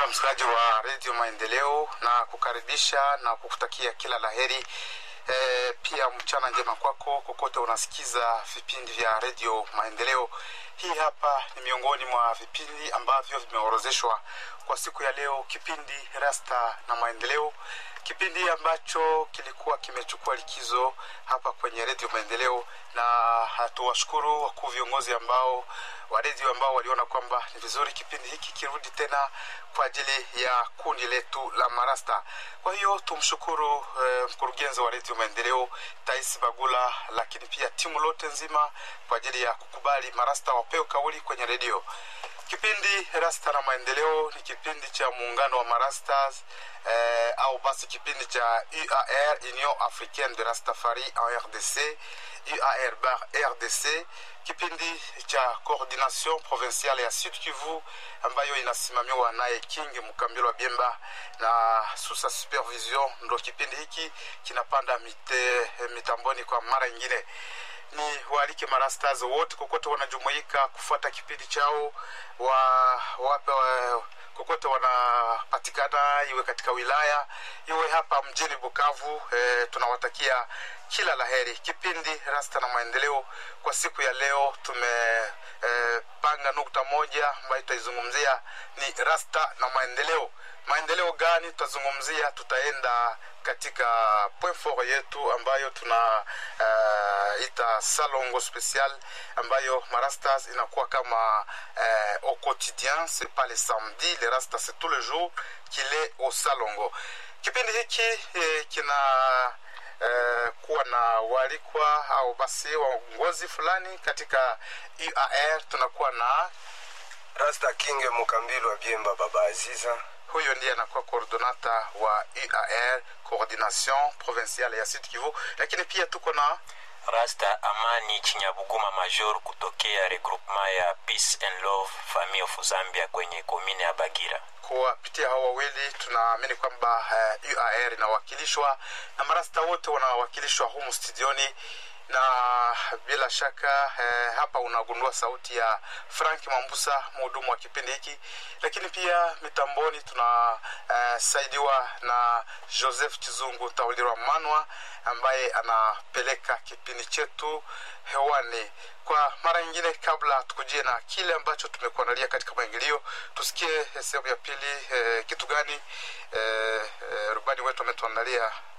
mpendwa msikilizaji wa redio maendeleo na kukaribisha na kukutakia kila laheri e, pia mchana njema kwako kokote unasikiza vipindi vya redio maendeleo hii hapa ni miongoni mwa vipindi ambavyo vimeorozeshwa kwa siku ya leo kipindi rasta na maendeleo kipindi ambacho kilikuwa kimechukua likizo hapa kwenye redio maendeleo na tuwashukuru wakuu viongozi ambao wa redio ambao waliona kwamba ni vizuri kipindi hiki kirudi tena kwa ajili ya kundi letu la marasta kwa hiyo tumshukuru eh, mkurugenzi wa redio maendeleo tais bagula lakini pia timu lote nzima kwa ajili ya kukubali marasta wapewe kauli kwenye redio kipindi rasta na maendeleo ni kipindi cha muungano wa marastas eh, au basi kipindi cha uar union africaine de rastafari en rdc uar bar rdc kipindi cha coordination provinciale ya sud kivu ambayo inasimamiwa naye king mkambilo wa biemba na susa supervision ndo kipindi hiki kinapanda mite, mitamboni kwa mara ingine ni waalike marastas wote kokote wanajumuika kufuata kipindi chao wa wape wa, kokote wanapatikana iwe katika wilaya iwe hapa mjini bukavu e, tunawatakia kila laheri kipindi rasta na maendeleo kwa siku ya leo tumepanga e, nukta moja ambayo tutaizungumzia ni rasta na maendeleo maendeleo gani tutazungumzia tutaenda katika point fort yetu ambayo tuna uh, ita salongo special ambayo marastas inakuwa kama uh, au quotidien c'est pas le samedi le rasta c'est tous les jours qu'il est au salongo kipindi hiki eh, kina Uh, kuwa na walikwa au basi waongozi fulani katika uar tunakuwa na rasta kinge mukambilo wa biemba baba aziza huyo ndiye anakuwa coordonata wa uar coordination provinciale ya sud kivu lakini pia tuko na rasta amani chinyabuguma major kutokea regroupement ya peace and love family of zambia kwenye komine ya bagira kuwapitia hao wawili tunaamini kwamba uh, uar inawakilishwa na marasta wote wanawakilishwa humu studioni na bila shaka eh, hapa unagundua sauti ya frank mambusa mhudumu wa kipindi hiki lakini pia mitamboni tunasaidiwa eh, na joseph chizungu taulirwa manwa ambaye anapeleka kipindi chetu hewani kwa mara nyingine kabla tukujie na kile ambacho tumekuandalia katika maingilio tusikie sehemu ya pili eh, kitu gani eh, eh, rubani wetu ametuandalia